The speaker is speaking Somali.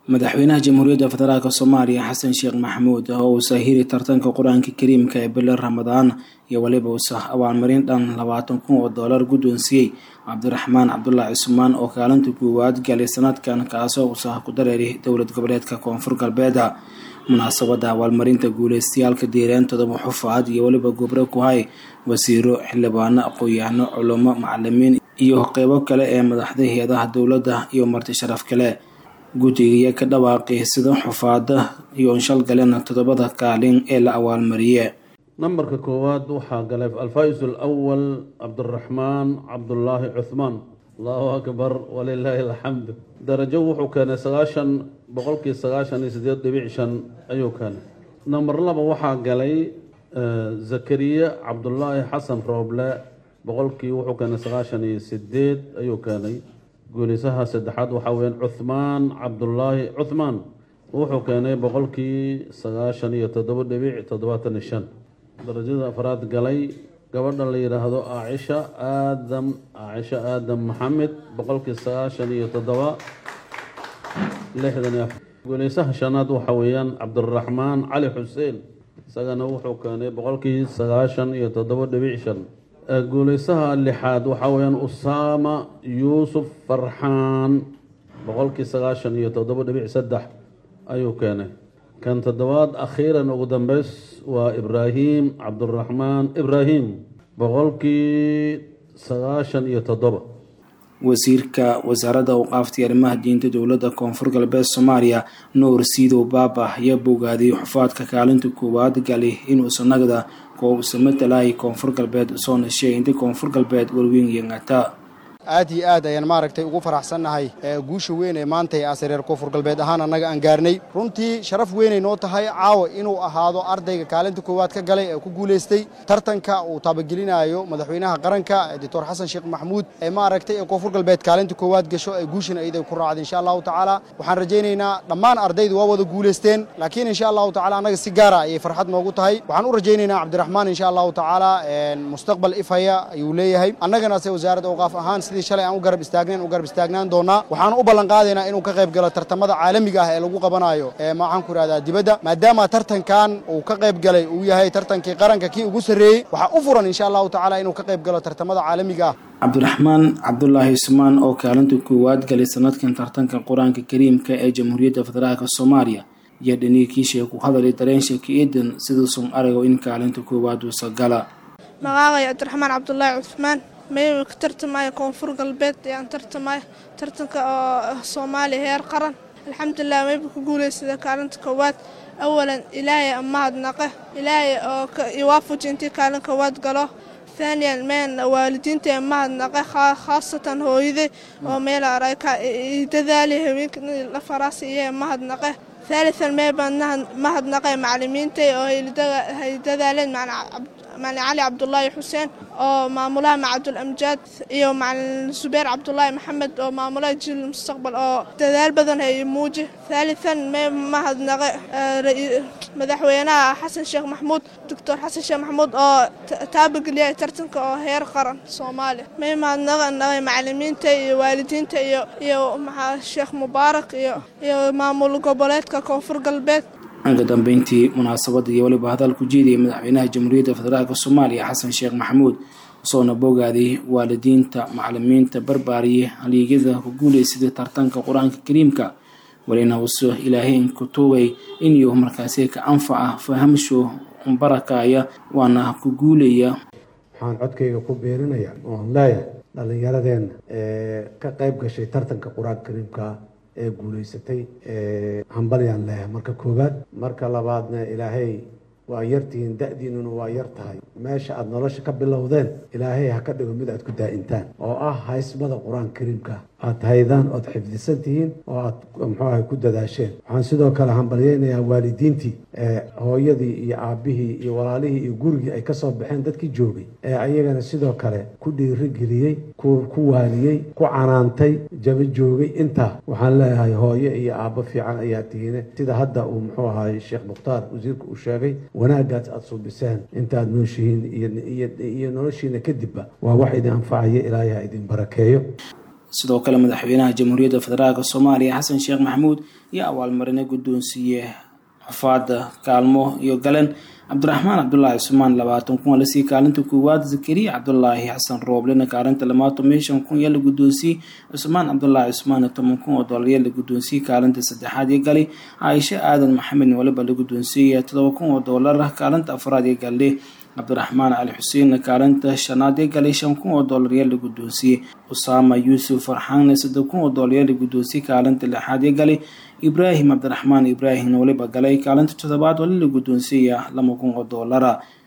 madaxweynaha jamhuuriyadda federaalk soomaaliya xasan sheekh maxamuud oo uu sahiri tartanka qur-aanka kariimka ee bilo ramadaan iyo weliba uusa abaalmarin dhan labaatan kun oo doolar guddoonsiiyey cabdiraxmaan cabdulaahi cusmaan oo kaalinta koowaad galay sanadkan kaasoo uusa ku dareeray dowlad goboleedka koonfur galbeeda munaasabada abaalmarinta guuleystayaalka diireentooda muxufaad iyo weliba gubro ku hay wasiiro xildhibaano aqoon-yahano culamo macalimiin iyo qeybo kale ee madaxda hay-adaha dowladda iyo marti sharaf kale guddigiiyo ka dhawaaqay sida xufaada iyo shalgalena toddobada kaalin ee la abaalmariye nambarka koowaad waxaa galay alfais alawal cabdiraxmaan cabdulaahi cuhmaan allahu akbar walilaahi alxamd darajo wuxuu keenay sagaashan boqolkii sagaashan iyo sideed dhibic shan ayuu keenay namber laba waxaa galay zakariya cabdulaahi xasan rooble boqolkii wuxuu keenay sagaashan iyo sideed ayuu keenay guulisaha saddexaad waxaa weyaan cuhmaan cabdulaahi cuhmaan wuxuu keenay boqolkii sagaashan iyo toddoba dhibic toddobaatan iyo shan darajada afraad galay gabadha la yidhaahdo aacisha aadam aacisha aadam maxamed boqolkii sagaashan iyo toddoba lixdan iyo guulaysaha shanaad waxaa weeyaan cabdiraxmaan cali xuseen isagana wuxuu keenay boqolkii sagaashan iyo toddoba dhibic shan guulaysaha lixaad waxaa weyaan usaama yuusuf farxaan boqolkii sagaashan iyo toddoba dhibic saddex ayuu keenay kan toddobaad akhiiran ugu dambeys waa ibraahim cabdiraxmaan ibraahim boqolkii sagaashan iyo toddoba wasiirka wasaaradda awqaafta arrimaha diinta dowladda koonfur galbeed soomaaliya nuur siidow baaba ayaa bogaadiyey xufaadka kaalinta koowaad gali inuusa nagda kuwa uusa matalahay koonfur galbeed usoo nashay inta koonfur galbeed warweyn yangata aad iyo aad ayaan maaragtay ugu faraxsannahay guusha weyn ee maanta ee asareer koonfur galbeed ahaan annaga aan gaarnay runtii sharaf weynay noo tahay caawa inuu ahaado ardayga kaalinta koowaad ka galay ee ku guulaystay tartanka uu taabagelinayo madaxweynaha qaranka doctor xasan sheekh maxamuud ee maaragtay ee koonfur galbeed kaalinta koowaad gasho ee guushana ayday ku raacda insha allahu tacaala waxaan rajaynaynaa dhammaan ardaydu waa wada guulaysteen laakiin insha allahu tacala annaga si gaara ayay farxad noogu tahay waxaan u rajaynaynaa cabdiraxmaan insha allahu tacaala mustaqbal ifhaya ayuu leeyahay annagana se wasaaradda awqaaf ahaan sidii shalay aan u garab istaagnayn u garab istaagnaan doonaa waxaan u ballan qaadaynaa inuu ka qayb galo tartamada caalamiga ah ee lagu qabanayo ee maxaan ku ihahdaa dibadda maadaama tartankan uu ka qayb galay uu yahay tartankii qaranka kii ugu sarreeyey waxaa u furan insha allahu tacaala inuu ka qayb galo tartamada caalamiga ah cabdiraxmaan cabdulaahi ismaan oo kaalinta koowaad galay sanadkan tartanka qur-aanka kariimka ee jamhuuriyadda federaalk soomaaliya iyo dhaniikiisha ku hadalay dareensheeka eedan siduusun arago in kaalinta koowaad uusa gala magaaqay cabdiraxmaan cabdulaahi cusmaan mayba ka tartamaya koonfur galbeed ayaan tartamaya tartanka oo soomaaliya heer qaran alxamdulilah mayba ku guulaysada kaalinta koowaad awalan ilaahay amahadnaqe ilaahay oo iwaafuji intii kaalin koowaad galo haaniyan meen waalidiinta mahadnaqe khaasatan hooyaday oo meel arayka dadaali haweenka la faraasi iyo mahadnaqe haalian meebaan mahadnaqe macalimiintay oo hay dadaaleen macalin cali cabdulaahi xuseen oo maamulaha macadul amjaad iyo macalin subeer cabdulaahi maxamed oo maamulaha jiil mustaqbal oo dadaal badan hay muuji haalian mee mahadnaqe madaxweynaha xasan sheekh maxamuud doctor xasan sheekh maxamuud oo taabageliya tartanka oo heer qaran soomaaliya mee mahadnaqe macalimiinta iyo waalidiinta iyo iyo sheekh mubaarak iyo iyo maamul goboleedka koonfur galbeed uga dambeyntii munaasabada iyo weliba hadal ku jeediyay madaxweynaha jamhuuriyadda federaalk soomaaliya xasan sheekh maxamuud usoona boogaaday waalidiinta macalimiinta barbaariye haliigyada ku guulaysaday tartanka qur-aanka kariimka welina uso ilaahayn ku tuugay inuu markaasi ka anfaca fahamsho barakaya waana ku guulaya waxaan codkayga ku beerinaya oon leeyahay dhallinyaradeenna ee ka qayb gashay tartanka qur-aanka kariimka ee guulaysatay hambalyaan leeyahay marka koowaad marka labaadna ilaahay waa yartihiin da-diinuna waa yar tahay meesha aada nolosha ka bilowdeen ilaahay ha ka dhigo mid aad ku daa-intaan oo ah haysmada qur-aanka kariimka aada haydaan ood xifdisan tihiin oo aada muxuu ahay ku dadaasheen waxaan sidoo kale hambalyeynayaa waalidiintii hooyadii iyo aabihii iyo walaalihii iyo gurigii ay kasoo baxeen dadkii joogay ee ayagana sidoo kale ku dhiirigeliyey ku waaliyey ku canaantay jaba joogay intaa waxaan leeyahay hooyo iyo aabbo fiican ayaa tihiine sida hadda uu muxuu ahay sheekh mukhtaar wasiirka uu sheegay wanaagaas aada suubiseen intaad nooshihiin iyo noloshiina kadibba waa wax idin anfacaya ilaahay ha idin barakeeyo sidoo kale madaxweynaha jamhuuriyadda federaalk soomaaliya xasan sheekh maxamuud iyo abaalmarine guddoonsiiye xufaada kaalmo iyo galeen cabdiraxmaan cabdulaahi cusmaan labaatan kun lasii kaalinta koowaad zakariya cabdulaahi xasan rooblena kaalinta lamaatan meeshan kun yaa la guddoonsiiyey cusmaan cabdulaahi cusmaan toban kun oo doolar yaa la guddoonsiiyey kaalinta saddexaad iyo gali caaisho aadan maxamed waliba la guddoonsiiyey todoba kun oo doolar kaalinta afraad iyo galle cabdiraxmaan cali xuseen kaalinta shanaad ee galay shan kun oo doolar yaa la guddoonsiiyey usaama yuusuf farxaanne saddex kun oo doolar yaa la guddoonsiiyey kaalinta lixaad ee galay ibraahim cabdiraxmaan ibraahimna waliba galay kaalinta toddobaad wali la guddoonsiiya laba kun oo doolara